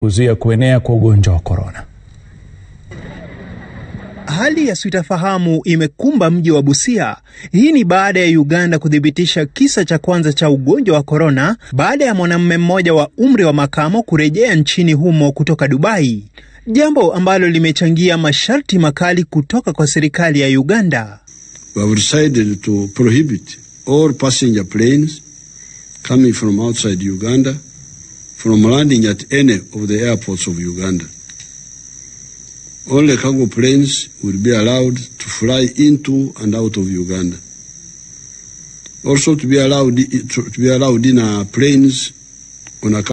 kuzuia kuenea kwa ugonjwa wa korona. Hali ya sitofahamu imekumba mji wa Busia. Hii ni baada ya Uganda kuthibitisha kisa cha kwanza cha ugonjwa wa korona baada ya mwanamume mmoja wa umri wa makamo kurejea nchini humo kutoka Dubai, jambo ambalo limechangia masharti makali kutoka kwa serikali ya Uganda. We have decided to prohibit all passenger planes coming from outside Uganda from landing at any of the airports of Uganda. Only cargo planes will be allowed to fly into and out of Uganda. Also to be allowed to be allowed in uh, planes on a